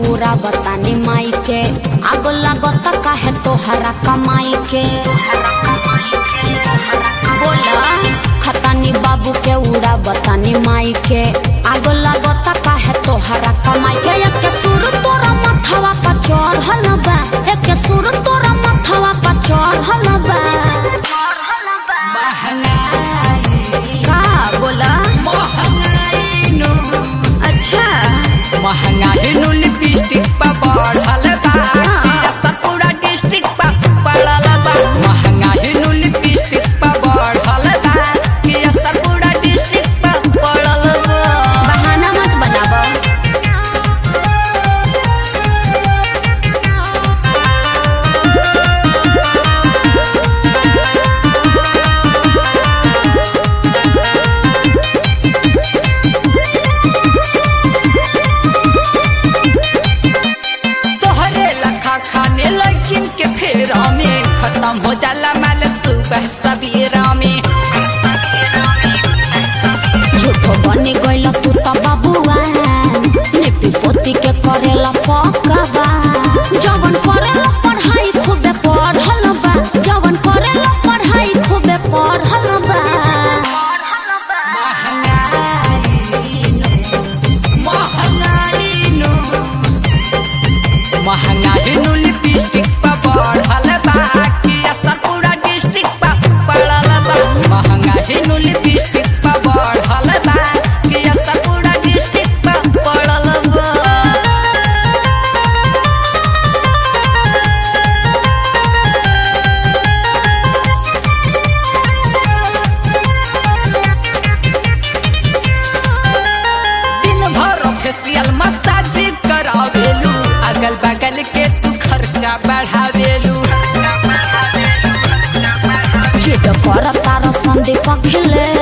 उड़ा बतानी माई के आग लागत काहे तोहरा कमाई के बोला खतानी बाबू के उड़ा बतानी माई के आग लागत काहे तोहरा कमाई के एक सुर तोरा मथवा पर चढ़ल बा एक सुर तोरा मथवा पर चढ़ल बा महंगाई का बोला महंगाई नु अच्छा महंगाई नु लिपस्टिक पर बढ़ल बा असर पूरा डिस्ट्रिक्ट पर पड़ल बा महंगाई नु लिपस्टिक पर बढ़ल बा असर पूरा डिस्ट्रिक्ट पर पड़ल बा बहाना मत बनावा तोहरे लखा खाने लगिन के फेरा में खत्म हो जाला माल सुबह सबेरा में झूठो बने गइल तू त बबुआ नेपी पोती के करेला पकावा जवन करेला पढ़ाई खूबे पढ़ल बा जवन करेला पढ़ाई खूबे पढ़ल बा महंगाई नु महंगाई नु महंगाई नु लिपस्टिक पर बढ़ल बा कि असर पूरा डिस्ट्रिक्ट पर पड़ल बा महंगाई नु लिपस्टिक पर बढ़ल बा कि असर पूरा डिस्ट्रिक्ट पर पड़ल बा दिन भर फेसियल मसाज करावेलू अगल बगल के तू खर्चा बढ़ावेलू जिद कर तार संदीप खिले